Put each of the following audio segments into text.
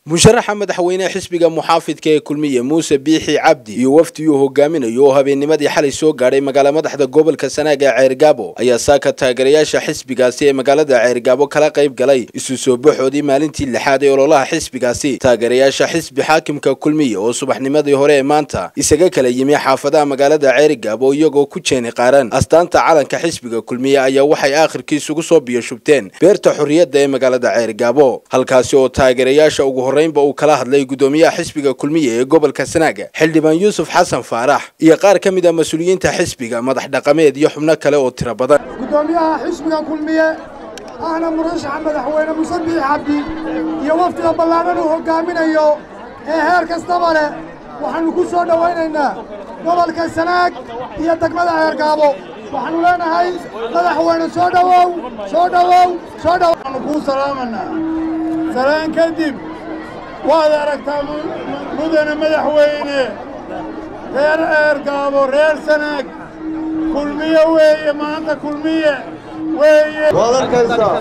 musharaxa madaxweyneha xisbiga muxaafidka ee kulmiye muuse biixi cabdi iyo wafdi uu hogaaminayo oo habeennimadii xalay soo gaadhay magaala madaxda gobolka sanaag ee ceergaabo ayaa saaka taageerayaasha xisbigaasi ee magaalada ceergaabo kala qayb galay isu soo baxoodii maalintii lixaad ee ololaha xisbigaasi taageerayaasha xisbi xaakimka kulmiye oo subaxnimadii hore ee maanta isaga kala yimi xaafadaha magaalada ceergaabo iyagoo ku jeeni qaaran astaanta calanka xisbiga kulmiye ayaa waxay aakhirkii isugu soo biyoshubteen beerta xorriyadda ee magaalada ceergaabo halkaasi oo taageerayaasha ugu horreynba uu kala hadlay guddoomiyaha xisbiga kulmiye ee gobolka sanaaga xildhibaan yuusuf xasan faarax iyo qaar ka mid a mas-uuliyiinta xisbiga madax dhaqameed iyo xubno kale oo tiro badan guddoomiyaha xisbiga kulmiye ahna murashaxa madaxweyne muuse biixi cabdi iyo wafdiga ballaadhan uu hoggaaminayo ee heer kastaba leh waxaannu ku soo dhowaynaynaa gobolka sanaag iyo degmada ceergaabo waxaannu leenahay madaxweyne soo dhowow soo dhowow soo dhow waxaannu kuu salaamanaa salaan kadib waad aragtaa mudane madaxweyne reer ceergaabo reer sanaag kulmiye weeye maanta kulmiye weeye waad arkaysaa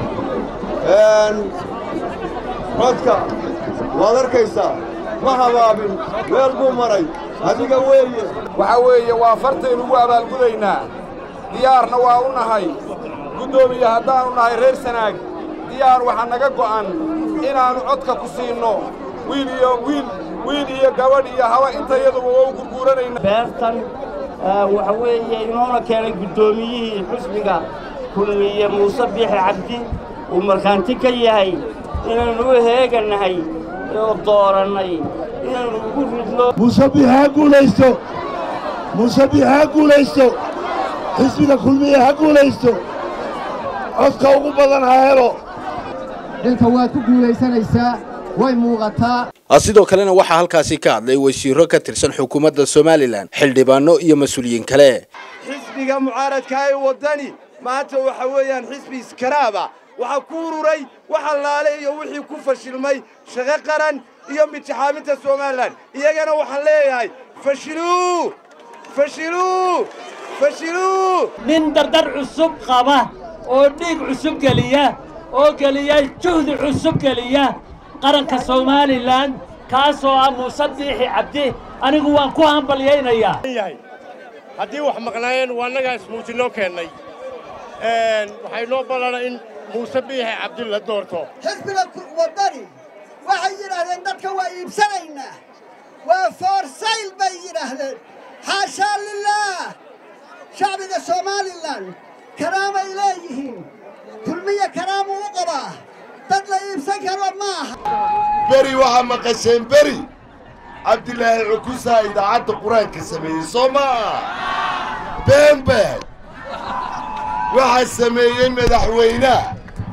codka waad arkaysaa ma habaabin meel buu maray adiga weeye waxaa weeye waa fartaynugu abaalgudaynaa diyaarna waa u nahay guddoomiye haddaannu nahay reer sanaag diyaar waxaa naga go'an inaannu codka ku siinno wiil iyo wiil wiil iyo gabadh iyo haba intayaduba waa u gurguuranayna beertan waxa weeye inoona keenay guddoomiyihii xusbiga kulmiye muuse biixi cabdi uu markhaanti ka yahay inaynu u heegannahay oo doorannay inaynu ugu ridno muuse biixi ha guulaysto muuse biixi ha guulaysto xisbiga kulmiye ha guulaysto codka ugu badan ha helo xilka waad ku guulaysanaysaa way muuqataa sidoo kalena waxaa halkaasi ka hadlay wasiiro ka tirsan xukuumadda somalilan xildhibaano iyo mas-uuliyiin kale xisbiga mucaaradka ee waddani maanta waxa weeyaan xisbi iskaraaba waxaa ku ururay wax allaale iyo wixii ku fashilmay shaqo qaran iyo midtixaaminta somalilan iyagana waxaan leeyahay fashiluu fashiluu fashiluu nin dardar cusub qaba oo dhiig cusub geliya oo geliya juhdi cusub geliya qaranka somalilan kaasoo ah muuse biixi cabdi anigu waan ku hambalyaynayaa haddii wax maqnaayeen waa annagaa ismuujinoo keennay waxay noo ballana in muuse biixi cabdi la doorto xisbiga waddani waxay yidhaahdeen dadka waa iibsanaynaa waa foorsayl bay yidhaahdeen xaashaa lilaah shacbiga somalilan karaamay leeyihiin kulmiya karaamuu u qabaa dad la iibsan karo ma aha beri waxaa maqasheen beri cabdilaahi cukusaa idaacadda qur-aanka sameeyey soo maa beenbeen waxaa sameeyey madaxweynaha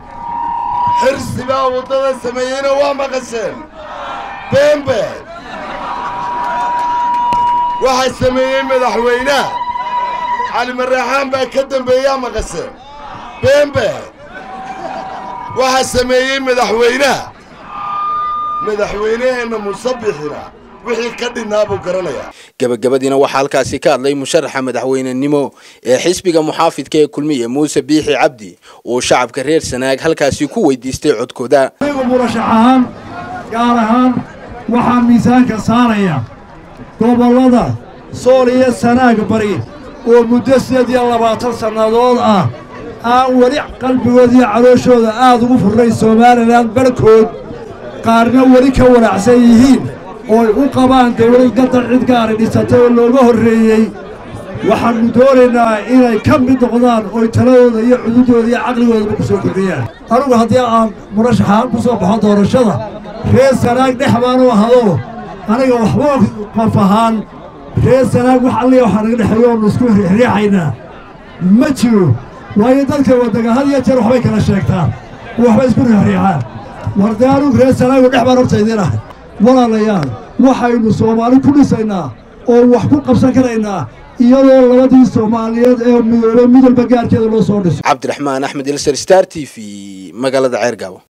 xirsibaa waddada sameeyeyna waa maqasheen beenbeen waxaa sameeyey madaxweynaha cali maraaxaan baa ka dambeeyaa maqasheen beenbeen waxaa sameeyey madaxweynaha madaxweyneheenna musabixina wixii ka dhinnaa buu garanayaa gebagabadiina waxaa halkaasi ka hadlay musharaxa madaxweynenimo ee xisbiga muxaafidka ee kulmiye muuse biixi cabdi oo shacabka reer sanaag halkaasi ku weydiistay codkooda anigu murashax ahaan gaar ahaan waxaa miisaanka saaraya gobollada sool iyo sanaag bari oo muddo sideed iyo labaatan sannadood ah aan weli qalbigooda iyo calooshooda aad ugu furnayn somalilan barhkood qaarna weli ka wanaacsan yihiin ooy u qabaan dawlad gadar cid gaari dhisatay oo looga horreeyey waxaannu doonaynaa inay ka mid noqdaan ooy taladooda iyo cududooda iyo caqligoodaba ku soo kordhiyaan anugu haddii aan murashaxaan ku soo baxo doorashada reer sanaag dhex baanu ahado aniga waxba qof ahaan reer sanaag wax alliya waxaa naga dhexeeyo oonu isku riixaynaa ma jiro waayo dadka waddaga had iyo jeer waxbay kala sheegtaan oo waxbay isku riixriixaan wardee anugu reer sanaagu dhex baan horta idiin ahay walaalayaal waxaynu soomaali ku dhisaynaa oo wax ku qabsan karaynaa iyadoo labadii soomaaliyeed ee midoobe midalba gaarkeeda loo soo dhiso cabdiraxmaan axmed ilser star t v magaalada ceergaabo